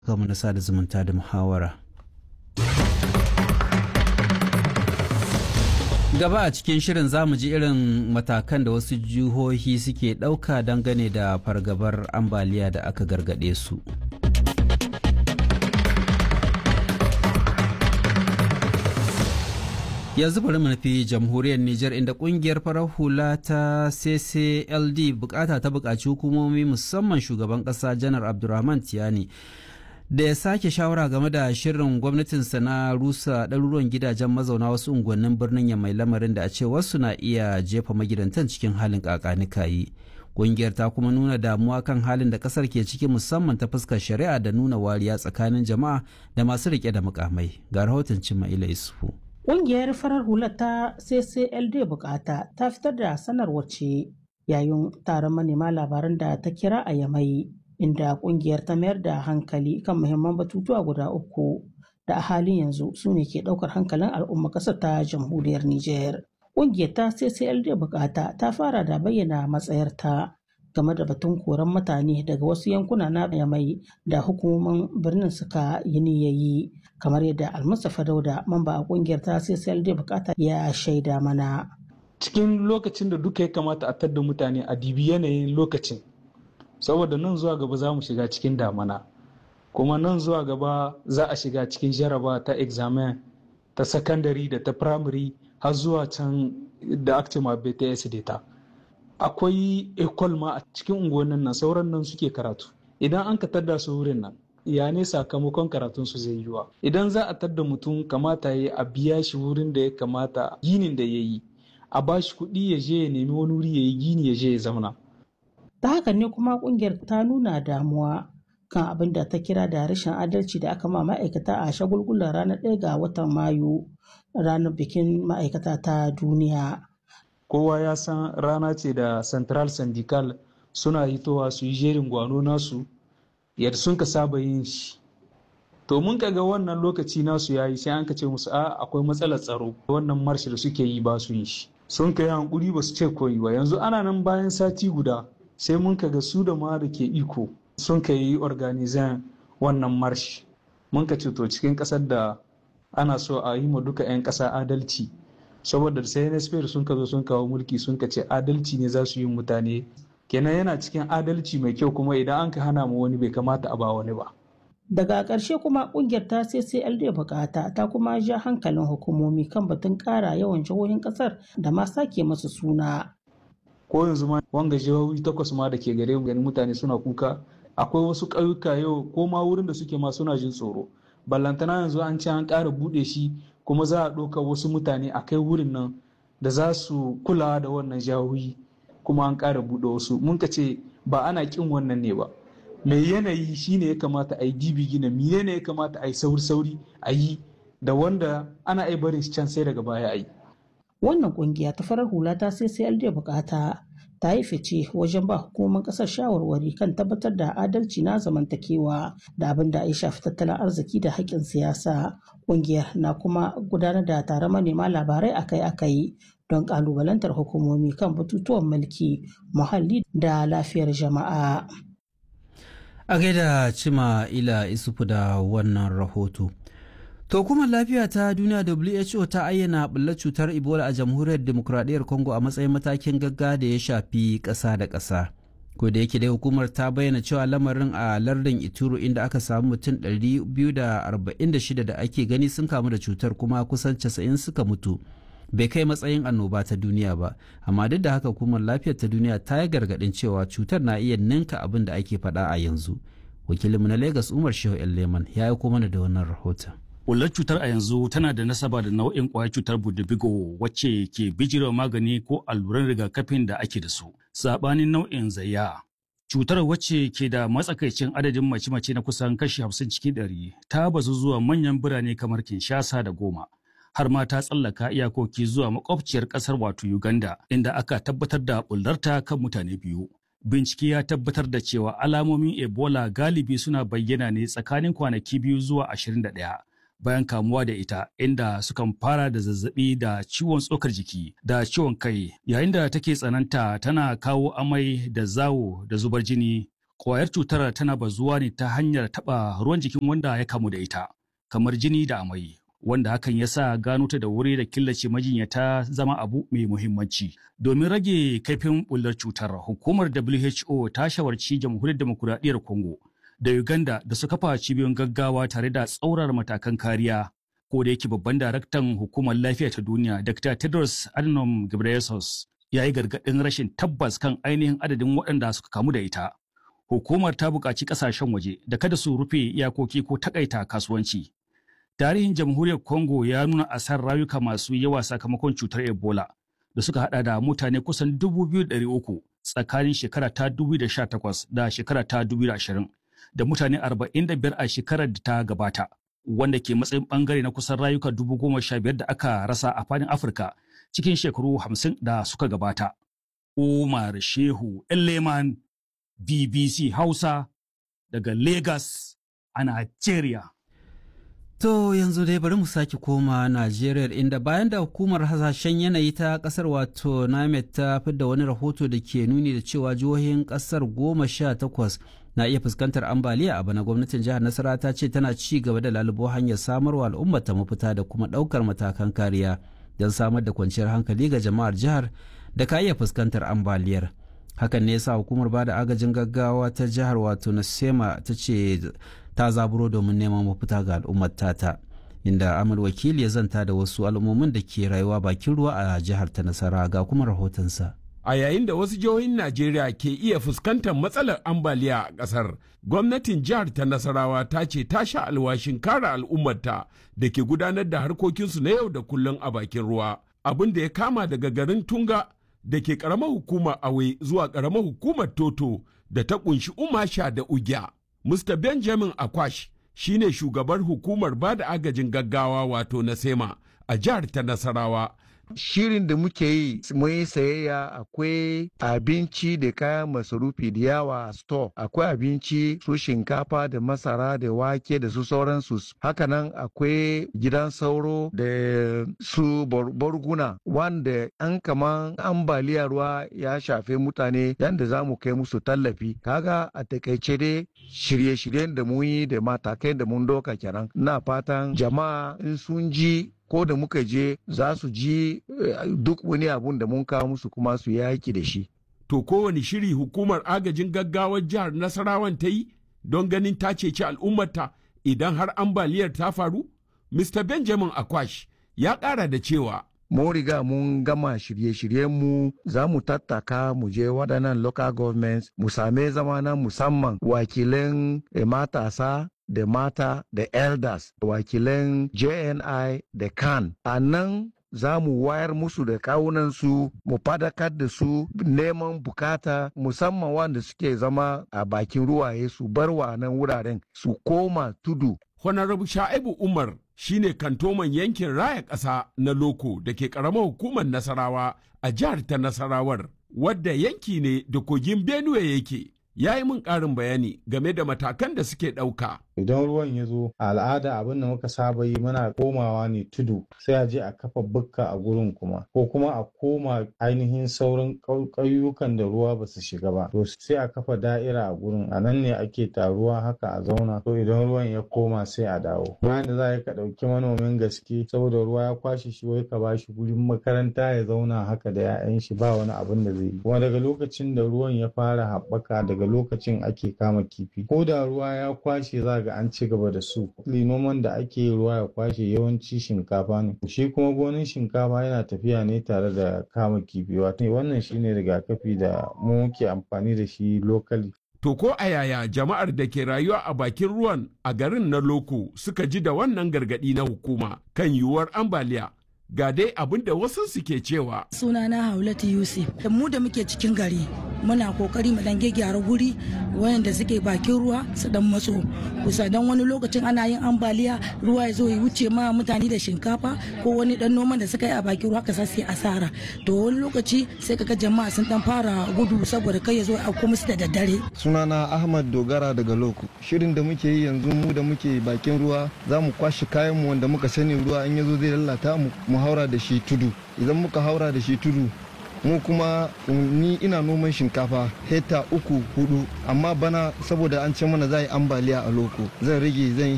kama na sada zumunta da muhawara. Gaba a cikin shirin zamu ji irin matakan da wasu jihohi suke ɗauka dangane da fargabar ambaliya da aka gargaɗe su. yanzu bari mu nufi jamhuriyar Nijar inda kungiyar farar hula ta CCLD bukata ta bukaci hukumomi musamman shugaban kasa janar Abdulrahman Tiyani da ya sake shawara game da shirin gwamnatinsa na rusa ɗaruruwan gidajen mazauna wasu unguwannin birnin ya mai lamarin da a ce wasu na iya jefa magidantan cikin halin kakanikayi. Kungiyar ta kuma nuna damuwa kan halin da kasar ke ciki musamman ta fuskar shari'a da nuna wariya tsakanin jama'a da masu rike da mukamai. Ga rahoton Cimma Ila Isufu. Ƙungiyar farar hula ta CCLD bukata ta fitar da sanarwar ce yayin taron manema labaran da ta kira a Yamai inda ƙungiyar ta mayar da hankali kan muhimman batutuwa guda uku da a halin yanzu su ne ke ɗaukar hankalin al'umma ƙasar ta jamhuriyar Nijar. Ƙungiyar ta CCLD bukata ta fara da bayyana matsayarta game da batun koran mutane daga wasu yankuna na Yamai da hukumomin birnin suka yi niyayi kamar yadda almustapha dauda mamba a kungiyar ta CCLD bukata ya shaida mana cikin lokacin da duka ya kamata a tadda mutane a dibi yanayin lokacin saboda nan zuwa gaba za mu shiga cikin damana kuma nan zuwa gaba za a shiga cikin jaraba ta examen ta sakandare da ta primary har zuwa can da actima bts data akwai ecole ma a cikin unguwannin nan sauran nan suke karatu idan an ka tadda su wurin nan ya ne sakamakon karatun su zai yiwa idan za a tadda mutum kamata ya a biya shi wurin da ya kamata ginin da ya yi a ba shi kuɗi ya je ya nemi wani wuri ya yi gini ya je ya zauna ta haka ne kuma kungiyar ta nuna damuwa kan abin da ta kira da rashin adalci da aka ma ma'aikata a shagulgulan ranar ɗaya ga watan mayu ranar bikin ma'aikata ta duniya kowa ya san rana ce da central syndical suna hitowa su yi jerin gwano nasu yadda sun ka saba yin shi to mun ga wannan lokaci nasu yayi sai an ka ce musu a akwai matsalar tsaro wannan marshi da suke yi ba su yin shi sun ka yi hankuri ba su ce koyi ba yanzu ana nan bayan sati guda sai mun ka ga su da ma da ke iko sun ka yi organizan wannan marshi mun ka ce to cikin kasar da ana so a yi ma duka 'yan kasa adalci saboda sai nsp sun ka zo sun kawo mulki sun ka ce adalci ne za su yi mutane kenan yana cikin adalci mai kyau kuma idan an ka hana mu wani bai kamata a ba wani ba. Daga ƙarshe kuma ƙungiyar ta CCLD bukata ta kuma ja hankalin hukumomi kan batun ƙara yawan jihohin ƙasar da ma sake masu suna. Ko yanzu ma wanga jihohi takwas ma da ke gare mu ganin mutane suna kuka akwai wasu ƙauyuka yau ko ma wurin da suke ma suna jin tsoro. Ballantana yanzu an ce an ƙara buɗe shi kuma za a ɗauka wasu mutane a kai wurin nan da za su kula da wannan jihohi kuma an ƙara buɗe wasu mun ka ce ba ana ƙin wannan ne ba mai yanayi shine ya kamata a yi dibi gina miye ne ya kamata a yi sauri sauri a yi da wanda ana ai barin can sai daga baya a yi wannan kungiya ta farar hula ta sai sai da bukata ta yi fice wajen ba hukumar kasar shawarwari kan tabbatar da adalci na zamantakewa da abin da ya shafi tattalin arziki da haƙƙin siyasa kungiyar na kuma gudanar da taron manema labarai akai-akai don kalubalantar hukumomi kan batutuwan mulki muhalli da lafiyar jama'a. A gaida cima ila isufu da wannan rahoto. To kuma lafiya ta duniya WHO ta ayyana ɓullar cutar Ebola a jamhuriyar demokuraɗiyyar Congo a matsayin matakin gagga da ya shafi ƙasa da ƙasa. Ko da yake dai hukumar ta bayyana cewa lamarin a lardin Ituro inda aka samu mutum 246 da ake gani sun kamu da cutar kuma kusan 90 suka mutu. bai kai matsayin annoba ta duniya ba amma duk da haka hukumar lafiyar ta duniya ta yi gargadin cewa cutar na iya ninka abin da ake faɗa a yanzu wakilinmu na lagos umar shehu leman ya yi mana da wannan rahoton Ƙullar cutar a yanzu tana da nasaba da nau'in ƙwayar cutar budubigo wacce ke bijirewa magani ko alluran rigakafin da ake da su saɓanin nau'in zayya cutar wacce ke da matsakaicin adadin mace-mace na kusan kashi hamsin cikin ɗari ta bazu zuwa manyan birane kamar kinshasa da goma har ma ta tsallaka iyakoki zuwa makwabciyar kasar wato Uganda inda aka tabbatar da bullarta kan mutane biyu. Bincike ya tabbatar da cewa alamomin Ebola galibi suna bayyana ne tsakanin kwanaki biyu zuwa 21 bayan kamuwa da ita inda sukan fara da zazzabi da ciwon tsokar jiki da ciwon kai yayin da take tsananta tana kawo amai da zawo da zubar jini Ƙwayar cutar tana bazuwa ne ta hanyar taɓa ruwan jikin wanda ya kamu da ita, kamar jini da amai, wanda hakan ya sa gano ta da wuri da killace majinyata zama abu mai muhimmanci. Domin rage kaifin bullar cutar, hukumar WHO ta shawarci jamhuriyar demokuraɗiyyar Congo da Uganda da su kafa cibiyoyin gaggawa tare da tsaurar matakan kariya. Ko da yake babban daraktan hukumar lafiya ta duniya, Dr. Tedros Adhanom Ghebreyesus, ya yi gargaɗin rashin tabbas kan ainihin adadin waɗanda suka kamu da ita. Hukumar ta buƙaci ƙasashen waje da kada su rufe iyakoki ko takaita kasuwanci. Tarihin jamhuriyar Congo ya nuna asar rayuka masu yawa sakamakon cutar Ebola da suka hada da mutane kusan 2,300 tsakanin shekara ta 2018 da shekara ta 2020 da mutane 45 a shekarar da ta gabata wanda ke matsayin bangare na kusan rayuka 15,000 da aka rasa a fadin Afirka cikin shekaru 50 da suka gabata. Umar Shehu Leman BBC Hausa daga Lagos a Najeriya. To yanzu dai bari mu sake koma Najeriya inda bayan da hukumar hasashen yanayi ta kasar wato NAMED ta fidda wani rahoto da ke nuni da cewa jihohin kasar goma sha takwas na iya fuskantar ambaliya a bana gwamnatin jihar Nasara ta ce tana ci gaba da lalubo hanyar samarwa al'ummar ta mafita da kuma ɗaukar matakan kariya don samar da kwanciyar hankali ga jama'ar jihar da ka iya fuskantar ambaliyar. Hakan ne yasa hukumar bada agajin gaggawa ta jihar wato Nasema ta ce ta zaburo domin neman mafita ga al'ummar tata inda amal wakil ya zanta da wasu al'ummomin da ke rayuwa bakin ruwa a jihar ta nasara ga kuma rahotonsa a yayin da wasu jihohin najeriya ke iya fuskantar matsalar ambaliya a ƙasar gwamnatin jihar ta nasarawa ta ce ta sha alwashin kare al'ummarta da ke gudanar da harkokinsu na yau da kullum a bakin ruwa abin da ya kama daga garin tunga da ke ƙaramar hukumar awe zuwa ƙaramar hukumar toto da ta ƙunshi umasha da ugya Mr. Benjamin Akwash shi ne shugabar hukumar ba da agajin gaggawa wato na SEMA a jihar ta Nasarawa. Shirin da muke yi mun yi sayayya akwai abinci da kayan masarufi da yawa a store akwai abinci su shinkafa da masara da wake da su sauransu hakanan akwai gidan sauro da su borguna wanda an kaman ambaliyar ruwa ya shafe mutane yadda za mu kai musu tallafi kaga a takaice dai shirye-shiryen da mun yi da matakai da mun doka kenan na fatan jama'a in sun ji ko da muka je za su ji duk wani abun da mun kawo musu kuma su yaki da shi. To kowane shiri hukumar agajin gaggawar jihar Nasarawan ta yi don ganin ta ceci al'ummarta idan har ambaliyar ta faru? Mr. Benjamin Akwash ya ƙara da cewa mun riga mun gama shirye-shiryenmu za mu tattaka mu je waɗannan local governments mu same zama na musamman wakilan matasa da mata da elders wakilan jni da kan a nan za mu wayar musu da kawunansu mu fadakar da su neman bukata musamman wanda suke zama a bakin ruwaye su bar wa nan wuraren su koma tudu Honorable Sha'ibu Umar shine kantoman yankin raya ƙasa na Loko da ke ƙaramar hukumar Nasarawa a jihar ta Nasarawar, wadda yanki ne da kogin Benue yake. Ya yi min ƙarin bayani game da matakan da suke ɗauka. Idan ruwan ya zo, a al'ada abin da muka saba yi muna komawa ne tudu sai a je a kafa bukka a gurin kuma, ko kuma a koma ainihin sauran ƙauyukan da ruwa ba su shiga ba. To sai a kafa da'ira a gurin, a nan ne ake taruwa haka a zauna. To idan ruwan ya koma sai a dawo. Bayan da za ka ɗauki manomin gaske saboda ruwa ya kwashe shi wai ka bashi gurin makaranta ya zauna haka da 'ya'yan shi ba wani abin da zai yi. Kuma daga lokacin da ruwan ya fara haɓaka daga lokacin ake kama kifi. Ko da ruwa ya kwashe za ga an ci gaba da su. Noman da ake yi ruwa ya kwashe yawanci shinkafa ne. Shi kuma gonin shinkafa yana tafiya ne tare da kama kifi. Wato wannan shine rigakafi da mu muke amfani da shi lokali. To ko a yaya jama'ar da ke rayuwa a bakin ruwan a garin na Loko suka ji da wannan gargaɗi na hukuma kan yiwuwar ambaliya ga dai abin da wasu suke cewa. Sunana Haulatu Yusuf, da mu da muke cikin gari muna kokari mu dan gyara guri wayanda suke bakin ruwa su dan matso kusa dan wani lokacin ana yin ambaliya ruwa ya zo ya wuce ma mutane da shinkafa ko wani dan noman da suka yi a bakin ruwa ka sai asara to wani lokaci sai kaga jama'a sun dan fara gudu saboda kai ya zo a kuma su da daddare sunana Ahmad Dogara daga Loko shirin da muke yi yanzu mu da muke bakin ruwa za mu kwashe kayan mu wanda muka sani ruwa in ya zo zai lalata mu mu haura da shi tudu idan muka haura da shi tudu mu kuma ni ina noman shinkafa hekta uku hudu amma bana saboda an ce mana za yi ambaliya a loko zan rage zan yi